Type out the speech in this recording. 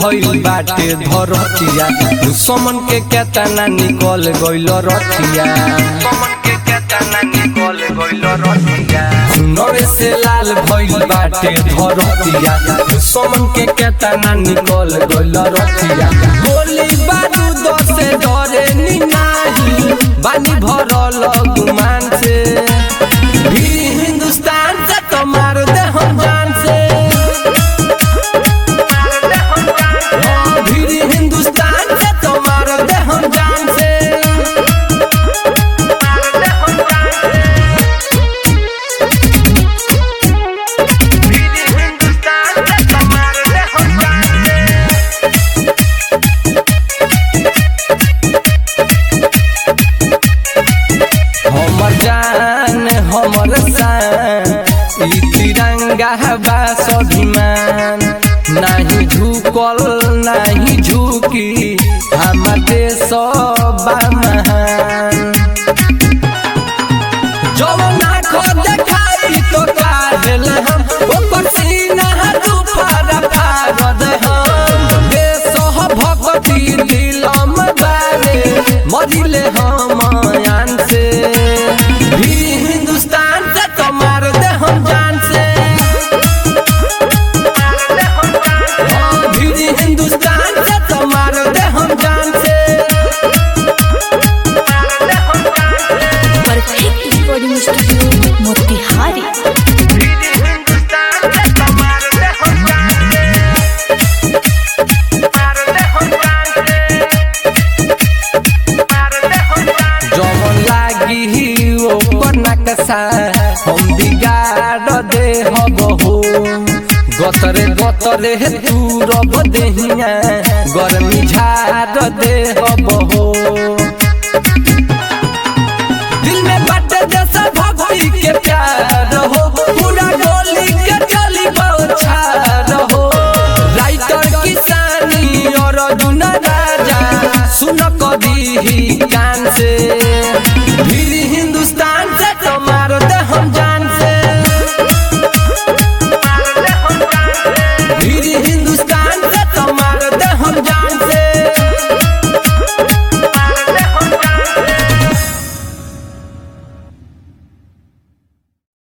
भइल बाटे धरतिया दुश्मन के केतना निकल गइल रतिया नवे से लाल भइल बाटे धरतिया दुश्मन के केतना निकल गइल रतिया गोली बारूद से डरे नी नाही बानी भरल गुमान से भी हिंदुस्तान से तो मार दे हम जान से हाँ, भी हिंदुस्तान से तो मार दे हम जान से हमर जान हमर शान ई तिरंगा बा स्वाभिमान नाही झुकल नाही झुकी हमर देश बा महान जवना खो देखाई तो काहेल हम ओकर सीना तू फाड़ा फाड़ दे हम देश भक्ति दिलम बारे मरिले हम आन से भी हिंदुस्तान से तो मार दे हम जान से हाँ, भी हिंदुस्तान से तो मार दे हम जान से परफेक्ट रिकॉर्डिंग स्टूडियो मोतिहारी जवन लागी ओपर नकशा हम बिगाड़ दे हबहो गतरे गतरे तू रब देहिया गर्मी झाड़ दे हबहो दिल में बट जैसा भक्ति के प्यार हो पूरा गोली के चली बौछार हो राइटर किसानी और अर्जुन राजा सुन कभी ही कान से भी